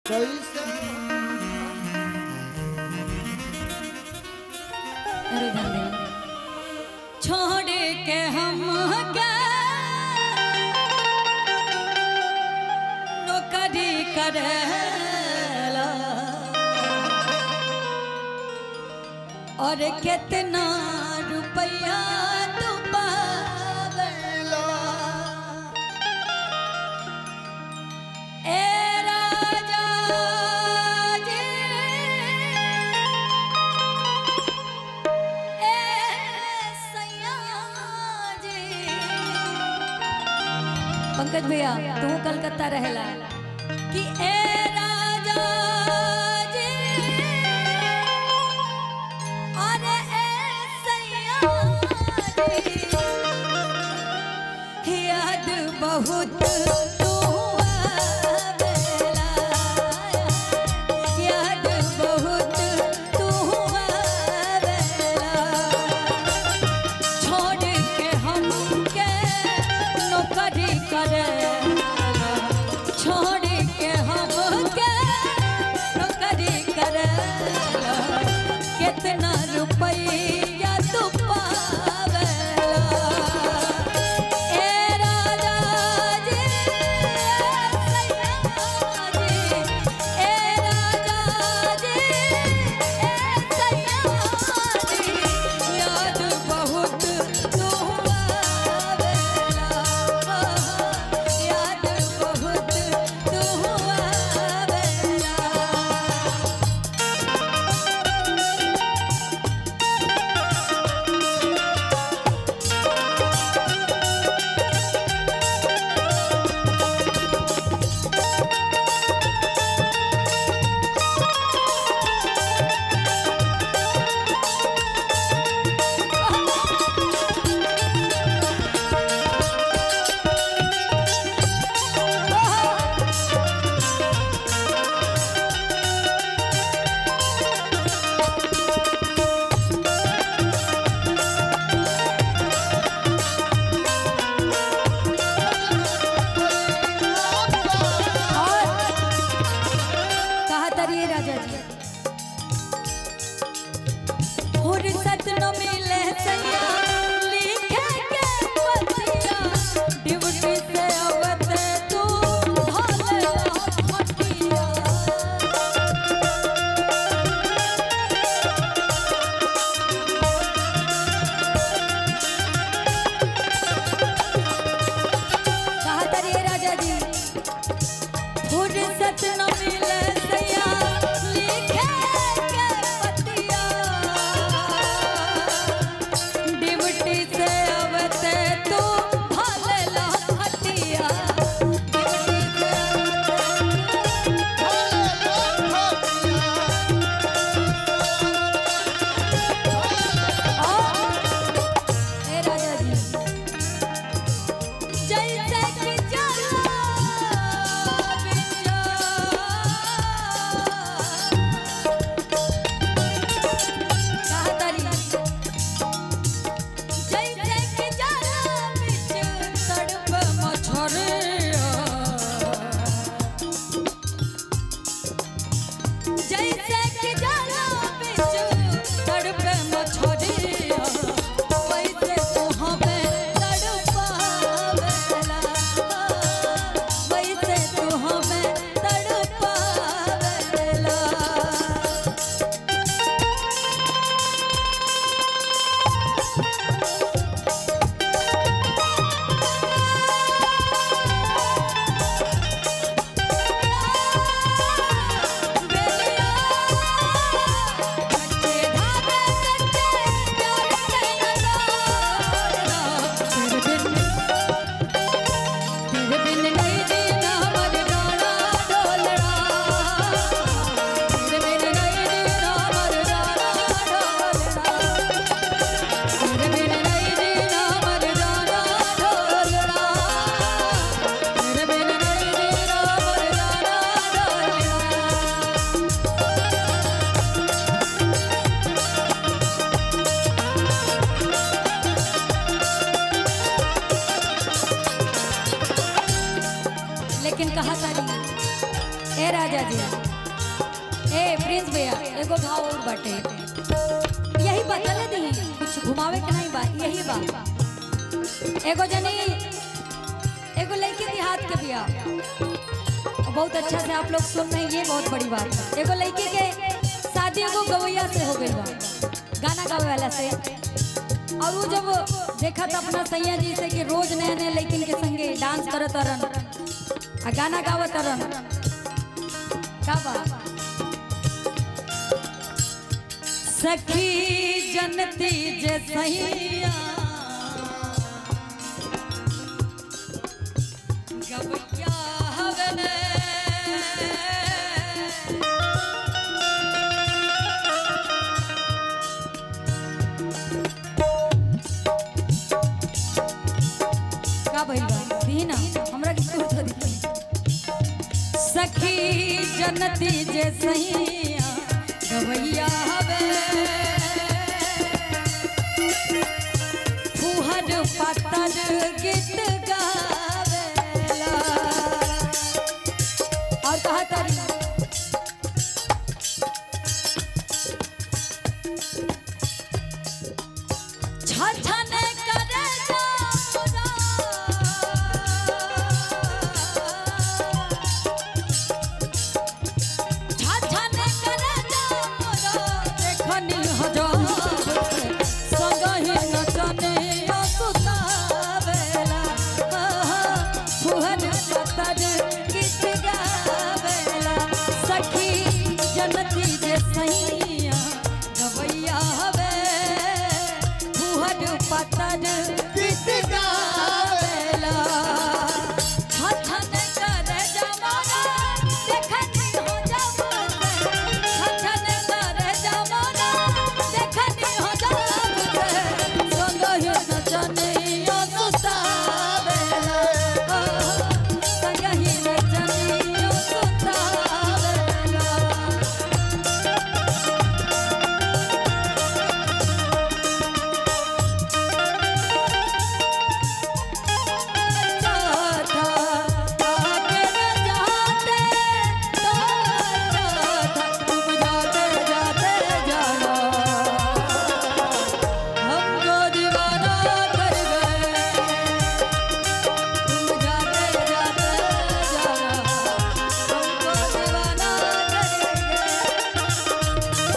कैसे अरे धन्यवाद छोड़ के हम नौकरी करेला और कितना रुपया तू पावेला ए राजा जी ए सैया जी पंकज भैया तू कलकत्ता रहेला कि ए राजा जी अरे ए सैया जी याद बहुत तू आवेला याद बहुत तू आवेला छोड़ के हमके नौकरी करे छोड़ के हमके नौकरी करे कितना रुपया तू पावेला ए राजा जी सैया जी ए राजा जी ए सैया जी याद बहुत तू आवेला याद बहुत तू आवेला कहा तरिए राजा जी फुर्सत न मिले सैया लिखे के पतिया ड्यूटी से अवत तू भले फटिया कहा तरिए राजा जी फुर्सत न मिले सैया लिखे के पतिया ड्यूटी से अवते तू भले हटिया ड्यूटी से ए राजा जी जैसे कि चला बिचा कहतरी जैसे कि चला बिच तड़प मछरिया जैसे कि चला बिच तड़प मछरिया वैसे तू हमें तड़पावेला वैसे तू हमें तड़पावेला बेलिया कच्चे धागे कच्चे प्यार के नजारा तेरे बिन तेरे बिन नहीं जीना मर जाना ढोलना तेरे बिन नहीं जीना मर जाना ढोलना तेरे बिन नहीं जीना मर जाना ढोलना तेरे बिन नहीं जीना मर जाना ढोलना लेकिन कहा तारी ए राजा जी ए प्रिंस भैया एगो भाव और बाटे यही बतले दी कुछ घुमावे के नहीं बा यही बा एगो जनी एगो लड़की देहात के बिया बहुत अच्छा से आप लोग सुन रहे हैं ये बहुत बड़ी बात है एगो लड़की के शादी एगो गवैया से हो गई बा गाना गावे वाला से और वो जब देखा था अपना सैया जी से कि रोज नए नए लड़किन के संगे डांस करत रन आ गाना गावत रन का बा सखी जनती जे सैया गवैया हवे ने का भइल बा दी ना हमरा के सुर तो दी सखी जनती जे सैया गवैया हवे फुहर पत्तर गीत गावेला और कहा तारी छछने करे जामुना छछने करे जामुना देखनी हजार संगहि नचने सुतावेला फुहर पत्तर गीत गावेला सखी जनती जे सैया गवैया हवे फुहर पत्तर गीत गावेला छछन करे जमाना देखनी हो जमाना छछन करे जमाना देखनी हो जमाना संगहि नचने सुतावेला संगहि नचने सुतावेला जाता आगे न जाते तो जाता तुम जाते जाते जाना हमको दीवाना कर गए तुम जाते जाते जाना हमको दीवाना कर गए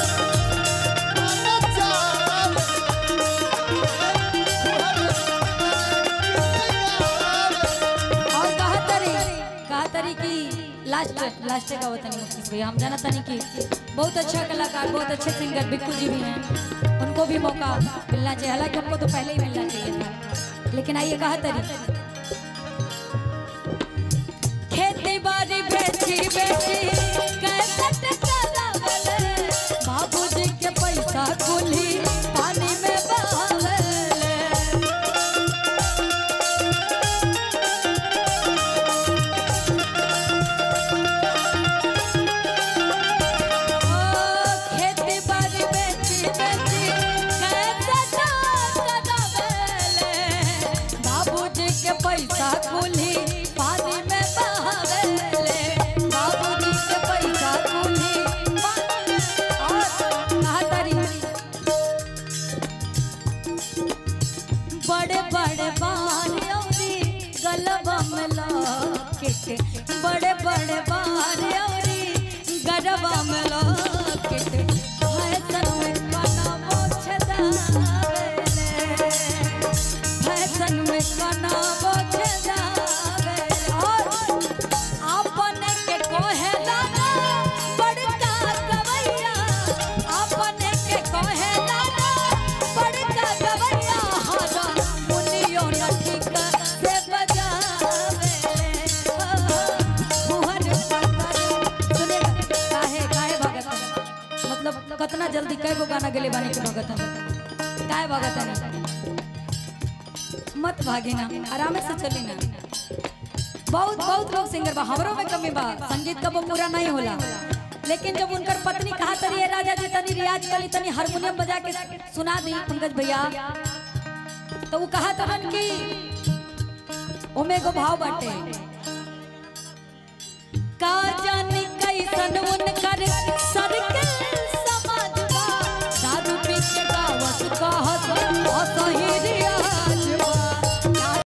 और कहा तरी कहा तरी कि लास्ट लास्ट का वतन मुकेश भैया हम जाना तनी कि बहुत अच्छा कलाकार बहुत अच्छे सिंगर बिक्कू जी भी हैं उनको भी मौका मिलना चाहिए हालांकि हमको तो पहले ही मिलना चाहिए था लेकिन आइए कहा तरी खेती बाड़ी बेची बेची कैसेट चलावले बाबूजी के पैसा कुली पानी में बहावले खेती बाड़ी बेची बेची कैसे चलावेले बाबूजी के पैसा कुली पानी में बहावेले बाबूजी के पैसा कुली पानी में और कहा तारी बड़े बड़े बाल औरी गलबा में लॉकेट बड़े बड़े बाल औरी गलबा में लॉकेट फैशन में काना मोछ दावेले फैशन में काना मोछ दावेले और अपने के कोहे दाना बड़का गवैया अपने के कोहे दाना बड़का गवैया हरा मुनियो नटिका से बजावे मुहर पत्थर सुनेगा काहे काहे भगत मतलब कितना जल्दी कई गो गाना गेले बानी के भगत काहे भगत मत भागे ना आराम से चली ना बहुत बहुत लोग सिंगर बा हमरो में कमी बा संगीत का वो पूरा नहीं होला लेकिन जब उनकर पत्नी कहा तरी "ए राजा जी तनी रियाज कली तनी हारमोनियम बजा के सुना दी पंकज भैया तो वो कहा तबन की ओमे को भाव बाटे का जाने